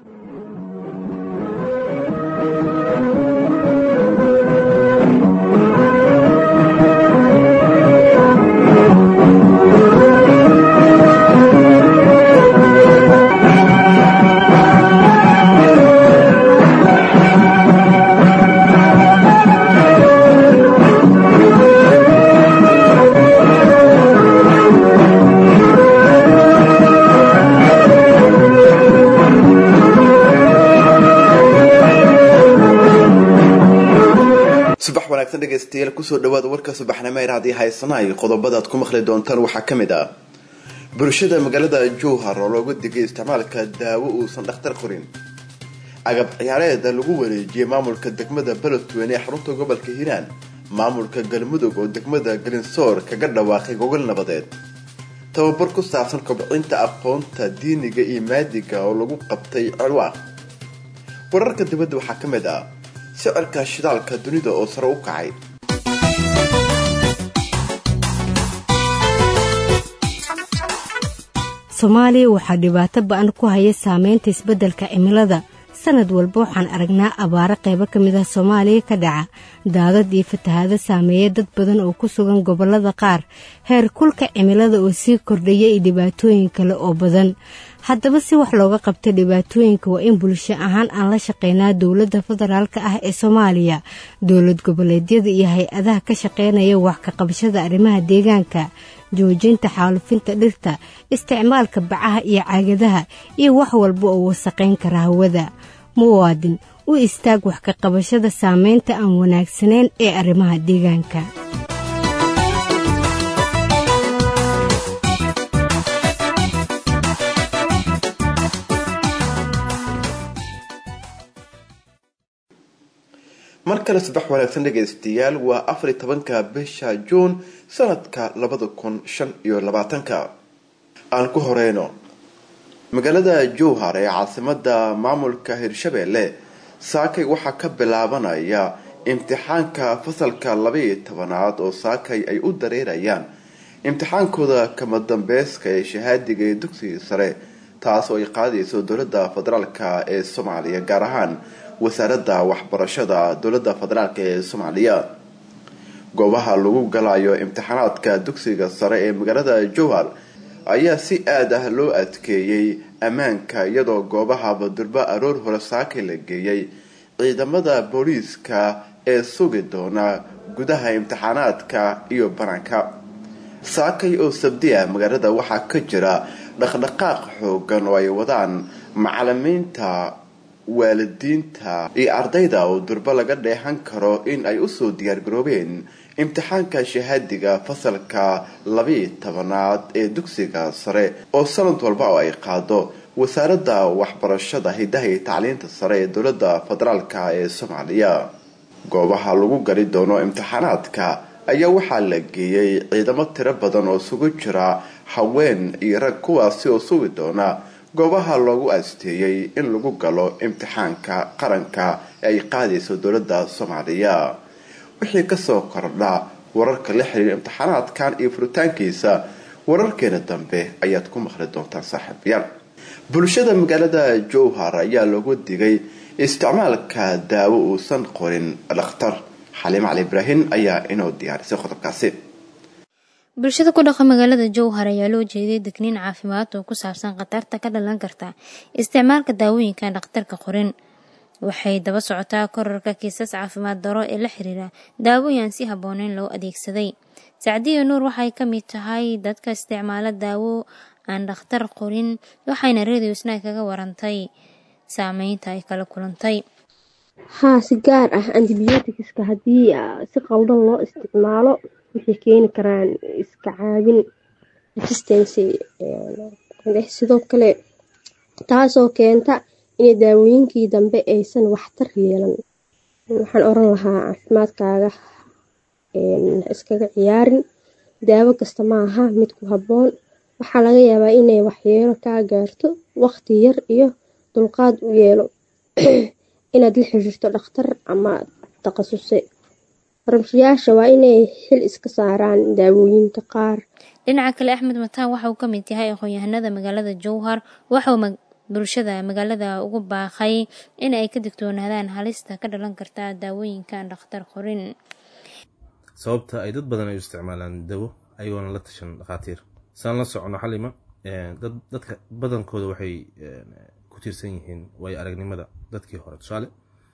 subax wanaagsan dhegaystayaal kusoo dhawaada warka subaxnimo ee haddii haysanayo qodobada aad ku maqli doontaan waxaa ka mid ah bulshada magaalada jowhar oo looga digay isticmaalka daawo uusan dhakhtar qorin agab ciyaareeda lagu wareejiyay maamulka degmada beledweyne ee xarunta gobolka hiiraan maamulka galmudug oo degmada galinsoor kaga dhawaaqay gogol nabadeed tababar ku saabsan kobcinta aqoonta diiniga iyo maadiga oo lagu qabtay cirwaaq wararka dibadda waxaa ka mid ah sicirka shidaalka dunida oo sare u kacay soomaaliya waxaa dhibaato ba-an ku haya saameynta isbeddelka cimilada sanad walba waxaan aragnaa abaaro qaybo ka mid ah soomaaliya ka dhaca daadad iyo fatahaado saameeya dad badan oo ku sugan gobollada qaar heer kulka cimilada oo sii kordhaya iyo dhibaatooyin kale oo badan haddaba si wax looga qabta dhibaatooyinka waa in bulsho ahaan aan la shaqeynaa dowladda federaalk ah ee soomaaliya dowlad goboleedyada iyo hay-adaha ka shaqeynaya wax ka qabashada arrimaha deegaanka joojinta xaalufinta dhirta isticmaalka bacaha iyo caagadaha iyo wax walba oo wasaqayn kara hawada muwaadin u istaag wax ka qabashada saameynta aan wanaagsanayn ee arrimaha deegaanka mar kale subax wanaagsan dhegaystayaal waa afariy tobanka bisha juun sanadka labada kun shan iyo labaatanka aan ku horeyno magaalada jowhar ee caasimada maamulka hirshabeelle saakay waxaa ka bilaabanaya imtixaanka fasalka labaiyo tobanaad oo saakay ay u dareerayaan imtixaankooda kama dambeyska ee shahaadiga ee dugsiga sare taas oo ay qaadayso dowlada federaalk ee soomaaliya gaar ahaan wasaaradda waxbarashada dowlada federaalk ee soomaaliya goobaha lagu galayo imtixaanaadka dugsiga sare ee magaalada jowhar ayaa si aad ah loo adkeeyey ammaanka iyadoo goobaha badurba aroor hore saakay la geeyey ciidamada booliiska ee sugi doona gudaha imtixaanaadka iyo banaanka saakay oo sabdi ah magaalada waxaa ka jira dhaqdhaqaaq xoogan oo ay wadaan macalimiinta waalidiinta iyo ardayda oo durbo laga dheehan karo in ay usoo diyaargaroobeen imtixaanka shahaadiga fasalka labiiyo tobanaad ee dugsiga sare oo sanad walba oo ay qaado wasaaradda waxbarashada hidaha iyo tacliinta sare ee dowlada federaalk ee soomaaliya goobaha lagu gali doono imtixaanaadka ayaa waxaa la geeyey ciidamo tiro badan oo isugu jira haween iyo rag kuwaasi oo sugi doona goobaha loogu asteeyey in lagu galo imtixaanka qaranka ee ay qaadayso dowlada soomaaliya wixii kasoo kordha wararka la xiriira imtixaanaadkan iyo furitaankiisa wararkeena dambe ayaad ku maqli doontaan saaxiibayaal bulshada magaalada jowhar ayaa loogu digay isticmaalka daawo uusan qorin dhakhtar xaliim cali ibraahim ayaa inoo diyaarisay qodobkaasi bulshada ku dhaqa magaalada jowhar ayaa loo jeeday degniin caafimaad oo ku saabsan khatarta ka dhalan karta isticmaalka daawooyinka dhakhtarka qorin waxay daba socotaa korarka kiisas caafimaad daro ee la xiriira daawooyin aan si habbooneyn loo adeegsaday sacdiya nuur waxay ka mid tahay dadka isticmaala daawo aan dhakhtar qorin waxayna radio snaag kaga warantay saameynta ay kala kulantay haa si gaar ah antibiyootikiska haddii si qaldan loo isticmaalo waxay keeni karaan iska caabin resistancy sidoo kale taasoo keenta inay daawooyinkii dambe aysan waxtar yeelan waxaan oran lahaa caafimaadkaaga iskaga ciyaarin daawo kasta ma aha mid ku habboon waxaa laga yaabaa inay waxyeelo kaa gaarto waqti yar iyo dulqaad u yeelo inaad la xiriirto dhakhtar ama takasuse farmashiyaasha waa inay xil iska saaraan daawooyinka qaar dhinaca kale axmed mataan waxa uu ka mid yahay aqoon-yahanada magaalada jowhar waxauu bulshada magaalada ugu baaqay in ay ka digtoonaadaan halista ka dhalan karta daawooyinkan dhakhtar qorin sababta ay dad badan ay u isticmaalaan dawo ayagoona la tashan dhakhaatiir saan la socono xalima dadka badankooda waxay ku tiirsan yihiin waayo aragnimada dadkii hore tusaale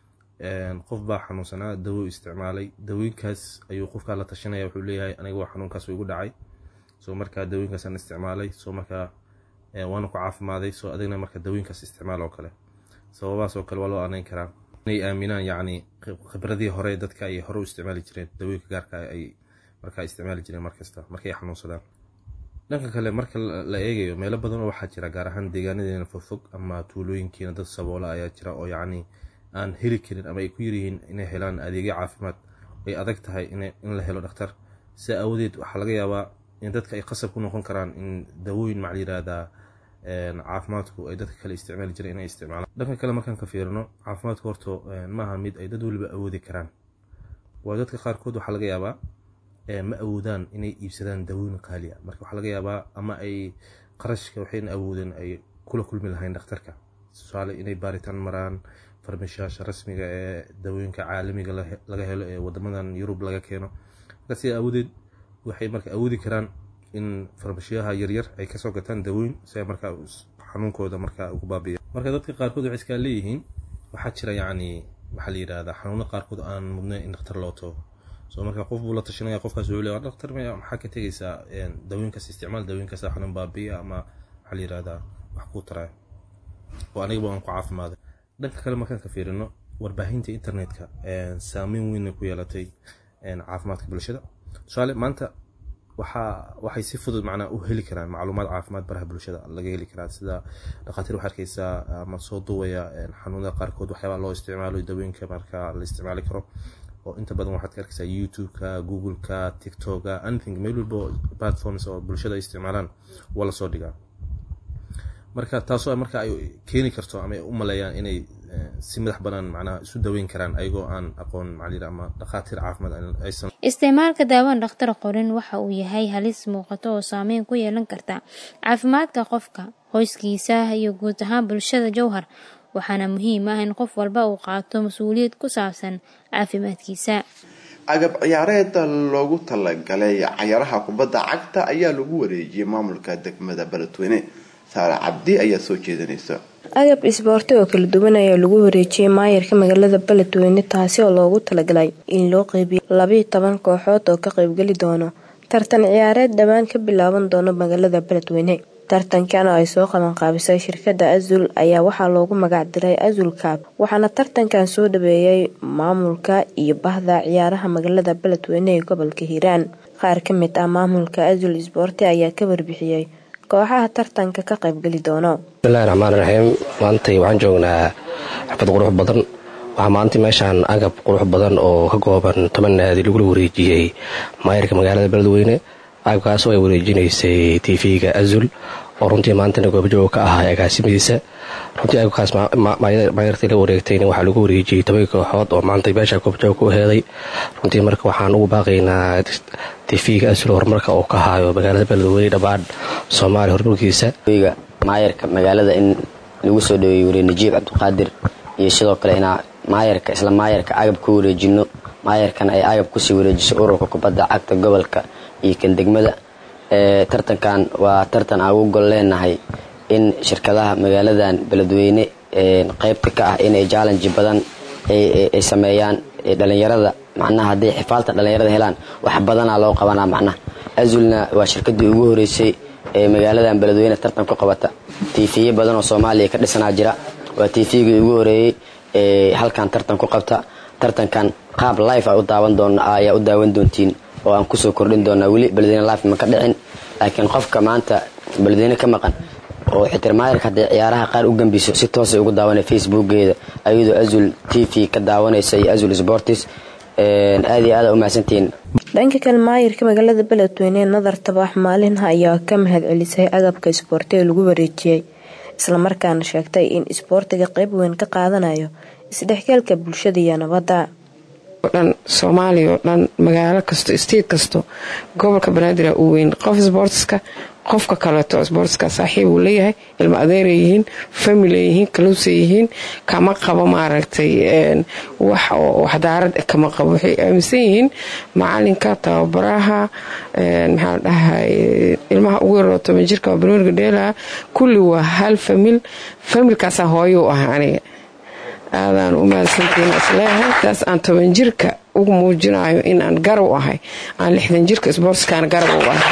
qof baa xanuunsanaa dawo isticmaalay dawooyinkaas ayuu qofkaa la tashanaya wuxuu leeyahay aniga waa xanuunkaas igu dhacay soo markaa dawooyinkaasaan isticmaalay soo markaa waana ku caafimaaday soo adigna marka dawooyinkaas isticmaal oo kale sababahaas oo kale waa loo anayn karaa inay aaminaan yacni khibradii hore dadka ay hore u isticmaali jireen dawooyinka gaarka ay markaa isticmaali jireen markasta markay xanuunsadaan dhanka kale marka la eegayo meelo badan oo waxaa jira gaar ahaan deegaanadeena fogfog ama tuulooyinkiina dad saboola ayaa jira oo yacni aan heli karin ama ay ku yaryihiin inay helaan adeegyo caafimaad ay adag tahay in la helo dhakhtar si aawadeed waxaa laga yaabaa in dadka ay qasab ku noqon karaan in dawooyin macal yiraahdaa caafimaadku ay dadka kale isticmaali jireen inay isticmaalaan dhanka kale markaan ka fiirino caafimaadku horto maaha mid ay dad weliba awoodi karaan waayo dadka qaarkood waxaa laga yaabaa ma awoodaan inay iibsadaan dawooyin qaaliya marka waxaa laga yaabaa ama ay qarashka waxayna awoodeen ay kula kulmi lahayn dhakhtarka tusaale inay baaritaan maraan farmashayaasha rasmiga ee dawooyinka caalamiga laga helo ee wadamadan yurub laga keeno marka sida awoodeed waxay marka awoodi karaan in farmashiyaha yaryar ay kasoo gataan dawooyin si ay markaa xanuunkooda markaa ugu baabiya marka dadka qaarkood waxay iskaa leeyihiin waxaa jira yacni waxaa la yidhahdaa xanuuno qaarkood aan mudnayn in dhakhtar loo tago soo marka qof buu la tashanaya qofkaas wuxuu leeyahay dhakhtar maya maxaa ka tegaysaa dawooyinkaas isticmaal dawooyinkaas xanuun baabiya ama waxaa la yidhahdaa wax kuu taraya oo anigaba aan ku caafimaaday dhanka kale markaan ka fiirino warbaahinta internetka saameyn weyn ku yeelatay caafimaadka bulshada tusaale maanta waxaa waxay si fudud macnaa u heli karaan macluumaad caafimaad baraha bulshada laga heli karaa sida dhakhaatiir waxaa arkeysaa ama soo duwaya xanuunada qaarkood waxyaabaa loo isticmaalo dawooyinka marka la isticmaali karo oo inta badan waxaad ka arkeysaa youtube-ka google-ka tiktok-ka anything meel walbo platforms oo bulshada ay isticmaalaan waa lasoo dhigaa marka taasoo marka ay keeni karto ama ay u maleeyaan inay si madax banaan macnaha isu daweyn karaan ayagoo aan aqoon macalin ama dhakhaatiir caafimaad aysan isticmaalka daawan dhakhtar qorin waxa uu yahay halis muuqato oo saameyn ku yeelan karta caafimaadka qofka qoyskiisa iyo guud ahaan bulshada jowhar waxaana muhiim ah in qof walba uu qaato mas-uuliyad ku saabsan caafimaadkiisa agab ciyaareeda loogu talagalay cayaaraha kubadda cagta ayaa lagu wareejiyey maamulka degmada beledweyne saare cabdi ayaa soo jeedinaysa agab isboorti oo kala duwan ayaa lagu wareejiyey maayarka magaalada beledweyne taasi oo loogu talagalay in loo qeybiyo labiiyo toban kooxood oo ka qeybgeli doono tartan ciyaareed dhowaan ka bilaaban doono magaalada beledweyne tartankan oo ay soo qabanqaabisay shirkada azul ayaa waxaa loogu magac diray azul kaab waxaana tartankan soo dhaweeyay maamulka iyo bahda ciyaaraha magaalada beledweyne ee gobolka hiiraan qaar ka mid ah maamulka azul isboorti ayaa ka warbixiyey kooxaha tartanka ka qaybgeli doono bismillahi raxmaan raxiim maantay waxaan joognaa xafad qurux badan waxaa maanta meeshaan agab qurux badan oo ka kooban toban naadi lagula wareejiyey maayarka magaalada beledweyne agabkaasoo ay wareejinaysay tv-ga azul oo runtii maantana goobjooga ka ahaa agaasimidiisa runtii agabkaas maayartii la wareegtayna waxaa lagu wareejiyey toban kooxood oo maanta meesha goobjooga ku heeday runtii marka waxaan ugu baaqaynaa tv-ga azul horumarka oo ka haayo magaalada beledweyne dhammaan soomaaliya horumarkiisa maayarka magaalada in lagu soo dhaweeyey wariye najiib cabdiqaadir iyo sidoo kale inaa maayarka isla maayarka agab ku wareejino maayarkana ay agab kusii wareejiso ururka kubadda cagta gobolka iyo kan degmada tartankan waa tartan aan ugu gol leenahay in shirkadaha magaaladan beledweyne qeybta ka ah inay jallenji badan ay sameeyaan dhalinyarada macnaha hadday xifaalta dhalinyarada helaan wax badanaa loo qabanaa macnaha azulna waa shirkadii ugu horeysay ee magaaladan beledweyne tartan ku qabata tiifiye badan oo soomaaliya ka dhisanaa jira waa tiifigii ugu horeeyey ee halkan tartan ku qabta tartankan qaab life u daawan doon ayaa u daawan doontiin oo aan kusoo kordhin doonaa weli beledweyne life ma ka dhicin laakiin qofka maanta beledweyne ka maqan oo xitirmaayarka hadday ciyaaraha qaar u gambiso si toosay ugu daawanay facebookgeeda ayadoo azul t v ka daawanaysa iyo azul sportis aad iyo aada u mahadsantihiin dhanka kale maayirka magaalada beledweyne nadar tabax maalinha ayaa ka mahad celisay agabka isboorti ee lagu wareejiyey islamarkaana sheegtay in isboortiga qeyb weyn ka qaadanayo isdhexgalka bulshada iyo nabadda dhan soomaaliya oo dhan magaalo kasto state kasto gobolka banaadir uu weyn qof sboortiska qofka kaleeto sportska saaxiib uu leeyahay ilmo adeeray yihiin family yihiin kaluusa yihiin kama qabo maaragtay wax waxdaarad kama qabo waxay aaminsan yihiin macalinka tababaraha maxaa dhahay ilmaha ugu yaroo toban jirka banooniga dheelaha kulli waa hal famil familkaasaa hooyo u ah aniga aadaan u mahadsantihiin isleeyahay taas aan toban jirka ugu muujinayo in aan garab ahay aan lixdan jirka sportskaana garab u ahay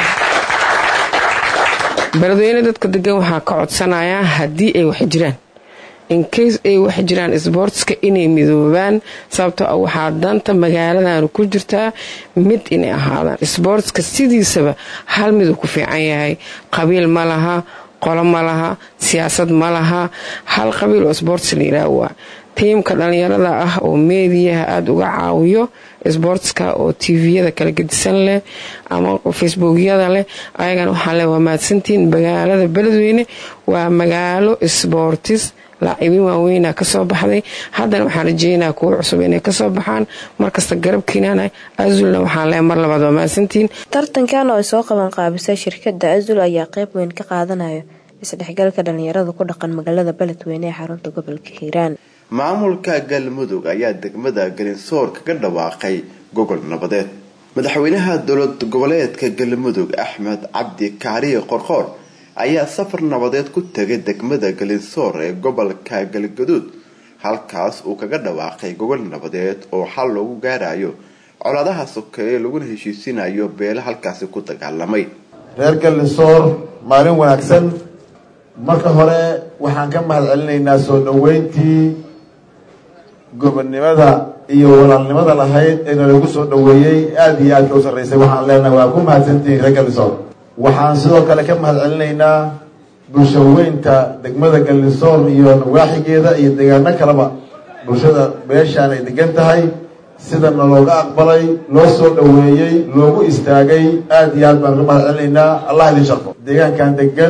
beledweyne dadka degan waxaa ka codsanayaa haddii ay wax jiraan incase ay wax jiraan sboortska inay midoobaan sababtoo ah waxaa danta magaaladan ku jirtaa mid inay ahaadaan sboortska sidiisaba hal miduu ku fiican yahay qabiil ma laha qolo ma laha siyaasad ma laha hal qabiil oo sboorts la yidhaah waa tiimka dhalinyarada ah oo meediyaha aada uga caawiyo sboortska oo tviyada kala gedisan leh ama facebookyada leh ayagana waxaa le waa mahadsantiin magaalada beledweyne waa magaalo sboortis laacibiin waaweyna kasoo baxday haddana waxaan rajeynaa kuwo cusub inay kasoo baxaan markasta garabkiinana azulna waxaan le mar labaad waa mahadsantiin tartankan oo ay soo qaban qaabisay shirkada azul ayaa qeyb weyn ka qaadanayo isdhexgalka dhalinyarada ku dhaqan magaalada beledweyne ee xarunta gobolka hiiraan maamulka galmudug ayaa degmada galinsoor kaga dhawaaqay gogol nabadeed madaxweynaha dowlad goboleedka galmudug axmed cabdi kaariye qorqoor ayaa safar nabadeed ku tegay degmada galinsoor ee gobolka galgaduud halkaas uu kaga dhawaaqay gogol nabadeed oo xal loogu gaarayo colaadaha sokeeye laguna heshiisinayo beele halkaasi ku dagaalamay reer galinsoor maalin wanaagsan marka hore waxaan ka mahad celinaynaa soo dhaweyntii gobonnimada iyo walaalnimada lahayd ee nalagu soo dhaweeyey aada iyo aadka u sarreysay waxaan leenahay waa ku mahadsantihiin reer galinsoor waxaan sidoo kale ka mahad celinaynaa bulshaweynta degmada galinsoor iyo nawaaxigeeda iyo deegaano kaleba bulshada beeshaan ay degan tahay sidana looga aqbalay loo soo dhaweeyey loogu istaagay aada iyo aad baan ka mahad celinaynaa allah idin sharfo deegaankan degan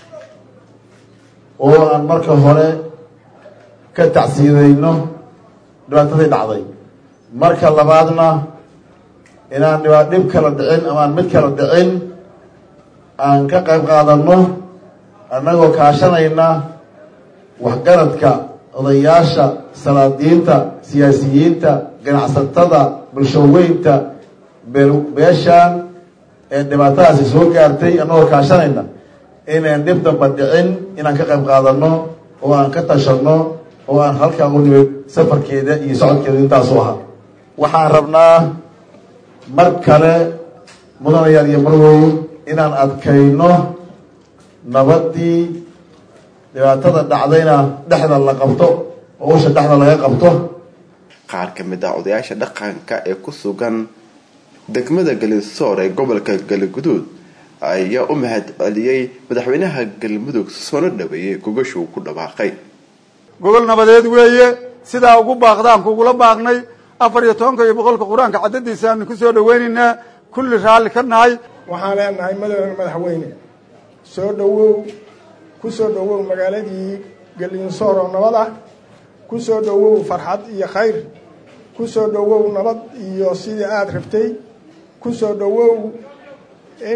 oo aan marka hore ka tacsiidayno dhibaatadii dhacday marka labaadna inaan dhibaa dhib kala dhicin ama aan mid kala dhicin aan ka qayb qaadano annagoo kaashanayna waxgaradka odayaasha salaadiinta siyaasiyiinta ganacsatada bulshaweynta beeshaan ee dhibaatadaasi soo gaartay annagoo kaashanayna inayn dhib damba dhicin inaan ka qayb qaadano oo aan ka tashanno oo aan halkaa u nimid safarkeeda iyo socodkeeda intaasu ahaa waxaan rabnaa mar kale mudanayaal iyo marwoy inaan adkayno nabaddii dhibaatada dhacdayna dhexda la qabto oo usha dhexda laga qabto qaar ka mid ah odayaasha dhaqanka ee ku sugan degmada galinsoor ee gobolka galguduud ayaa u mahad celiyey madaxweynaha galmudug soona dhaweeyey gogasha uu ku dhawaaqay gogol nabadeed weeye sidaa ugu baaqdaan kugula baaqnay afar iyo tobanka iyo boqolka qur-aanka cadadiisaanu ku soo dhaweynaynaa kulli raalli ka nahay waxaan leenahay madaxweyne madaxweyne soo dhawow ku soo dhawow magaaladii galinsoor oo nabad ah ku soo dhawow farxad iyo khayr ku soo dhawow nabad iyo sidii aada rabtay ku soo dhawow in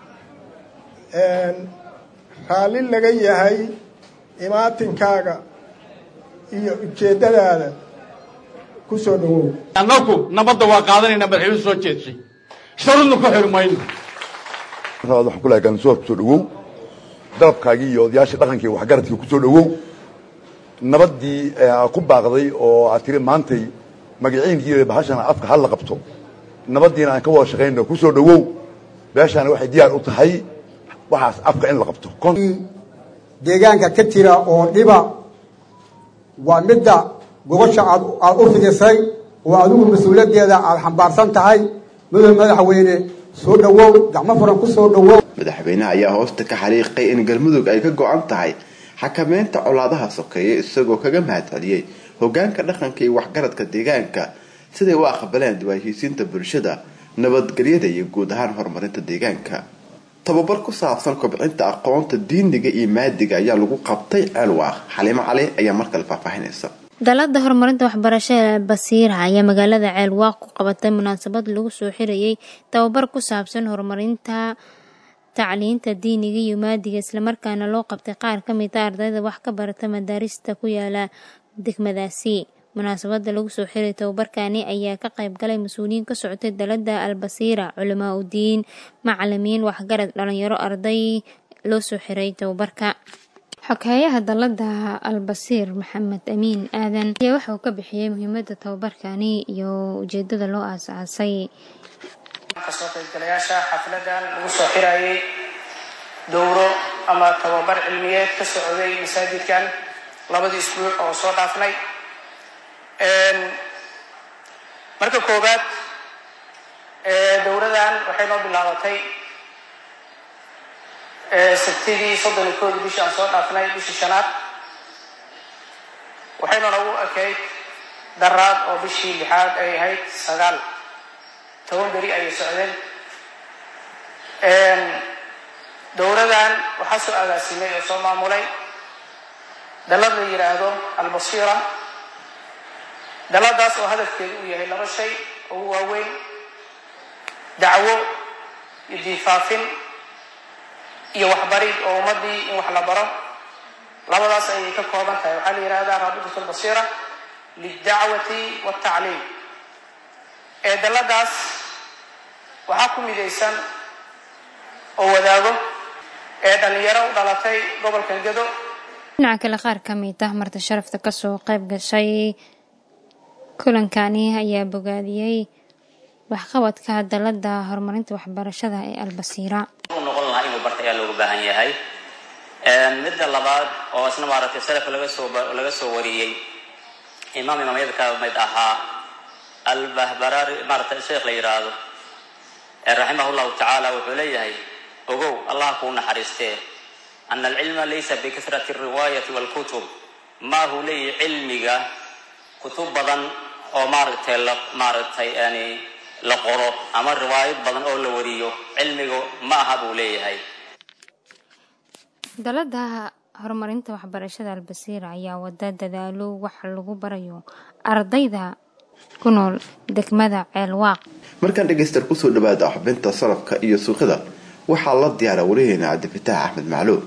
raalli laga yahay imaatinkaaga iyo ujeeddadaada ku soo dhawow annaku nabadda waa qaadanaynaa madaxweyne soo jeedshay sharudna ku xiri mayno waxaan ku lahay galinsoor kusoo dhawow dalabkaagii iyo odayaashii dhaqankii waxgaradkii kusoo dhawow nabaddii ku baaqday oo aad tiri maantay magaciinkii bahashana afka hal la qabto nabaddiina aan ka wada shaqayno kusoo dhawow beeshaana waxay diyaar u tahay waxaas afka in la qabto deegaanka ka jira oo dhiba waa midda gobasha aad aada u fidisay oo adigu mas-uuliyaddeeda aada xambaarsan tahay mudane madaxweyne soo dhawow gacmo furan ku soo dhawow madaxweynaha ayaa hoosta ka xariiqay in galmudug ay ka go-an tahay xakameynta colaadaha sokeeye isagoo kaga mahad celiyey hogaanka dhaqanka iyo waxgaradka deegaanka siday u aqbaleen diwaanhisiinta bulshada nabadgelyada iyo guud ahaan horumarinta deegaanka tababar ku saabsan kobcinta aqoonta diiniga iyo maadiga ayaa lagu qabtay ceelwaaq xaliimo cali ayaa markale faahfaahinaysa dalada horumarinta waxbarashada basiira ayaa magaalada ceelwaaq ku qabatay munaasabad lagu soo xirayay tababar ku saabsan horumarinta tacliinta diiniga iyo maadiga islamarkaana loo qabtay qaar ka mid a ardayda wax ka barata madaarista ku yaala degmadaasi munaasabada lagu soo xiray tababarkani ayaa ka qayb galay mas-uuliyiin ka socotay dalada albasiira culamaa udiin macalimiin waxgarad dhalinyaro arday loo soo xiray tababarka xoghayaha dalada albasiir maxamed amiin aadan ayaa waxa uu ka bixiyey muhiimada tababarkani iyo ujeedada loo aasaasay kasoo qaybgalayaasha xafladan lagu soo xirayay dowro ama tababar cilmiyeed ka socday masaajidkan labadii isbuuc oo soo dhaafnay marka koowaad dowradan waxay noo bilaabatay sabtidii soddon iyo koodii bishii aan soo dhaafnay bishii shanaad waxayna nagu ekayd daraad oo bishii lixaad ay ahayd sagaal toban beri ayay socdeen dowradan waxaa soo agaasimay oo soo maamulay dalad la yidhaahdo albasiira daladaas oo hadafkeedu uu yahay laba shay ugu waaweyn dacwo iyo diifaafin iyo waxbarid oo ummadii in wax la baro labadaas ayay ka kooban tahay waxaa la yidhahdaa raabitat albasiira lildacwati waltacliim ee daladaas waxaa ku midaysan oo wadaago ee dhalinyaro u dhalatay gobolka gedo dhinaca kale qaar ka mid ah marta sharafta kasoo qayb gashay kulankani ayaa bogaadiyey waxqabadka dalada horumarinta waxbarashada ee albasiira noqon lahaa inuu barta ayaa looga baahan yahay midda labaad oo isna maaragtay salafka laga soo laga soo wariyey imaam imaamyada ka mid ahaa albahbaraari maaragtay sheekh la yidhaahdo raximah llahu tacaala wuxuu leeyahay ogow allah kuu naxariistee ana alcilma laysa bikasrati alriwaayati walkutub ma huu leeyahay cilmiga kutub badan oo maaragtay la maaragtay yani la qoro ama riwaayad badan oo la wariyo cilmiga ma aha buu leeyahay dalada horumarinta waxbarashada albasiira ayaa wada dadaalo wax lagu barayo ardayda ku nool degmada ceelwaaq markaan dhegaystaar kusoo dhawaada xubinta salafka iyo suuqada waxaa la diyaara wariheena cabdifitaax axmed macluum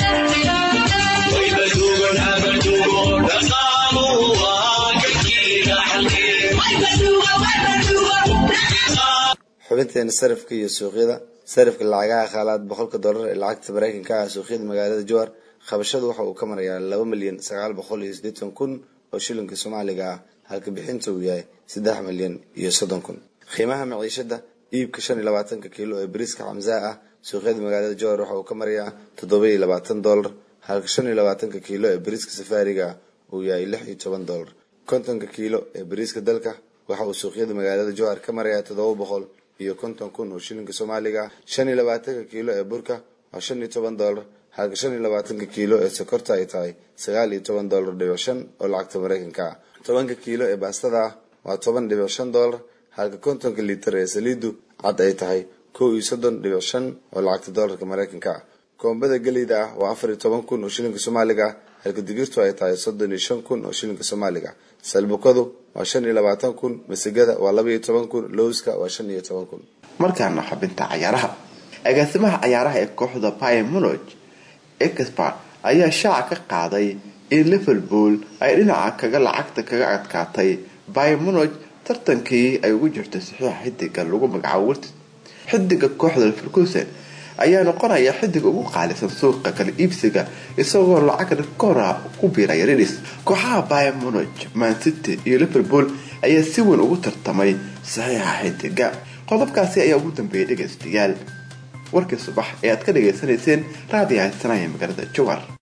xubinteena sarafka iyo suuqyada sarafka lacagaha khaalaad boqolka dollar ee lacagta mareykanka ah suuqyada magaalada jowar qabashadu waxa uu ka marayaa laba milyan sagaal boqol iyo siddeetan kun oo shilinka soomaaliga ah halka bixinta uu yahay saddex milyan iyo soddon kun qiimaha maciishada iibka shan iyo labaatanka kiilo ee bariiska xamsaa ah suuqyada magaalada jowar waxa uu ka marayaa toddoba iyo labaatan dollar halka shan iyo labaatanka kiilo ee bariiska safaariga ah uu yahay lix iyo toban dollar kontonka kiilo ee bariiska dalka waxa uu suuqyada magaalada jowhar ka marayaa toddoba boqol iyo konton kun oo shilinka soomaaliga ah shan iyo labaatanka kiilo ee burka waa shan iyo toban dollar halka shan iyo labaatanka kiilo ee sokorta ay tahay sagaal iyo toban dollar dhibic shan oo lacagta mareykanka ah tobanka kiilo ee baastada ah waa toban dhibic shan dollar halka kontonka liitar ee saliidu cad ay tahay kow iyo soddon dhibic shan oo lacagta dollarka mareykanka ah koombada geleyda ah waa afar iyo toban kun oo shilinka soomaaliga ah halka digirtu ay tahay soddon iyo shan kun oo shilinka soomaaliga salbukadu waa shan iyo labaatan kun masigada waa laba iyo toban kun lowska waa shan iyo toban kun markaana xubinta cayaaraha agaasimaha cayaaraha ee kooxda pimonog expert ayaa shaaca ka qaaday in liverpool ay dhinaca kaga lacagta kaga adkaatay pimonog tartankii ay ugu jirtay saxiixa xidiga lagu magacaabo wartid xidiga kooxda leverkusen ayaa noqonaya xidiga ugu qaalisan suuqa kala iibsiga isagoo lacag rikoora ku biiraya ridis kooxaha pimonog mancity iyo liverpool ayaa si weyn ugu tartamay saxiixa xidiga qodobkaasi ayaa ugu dambeeyay dhegaystayaal warkii subax ee aad ka dhagaysanayseen raadiyaha sanaya magaalada jowar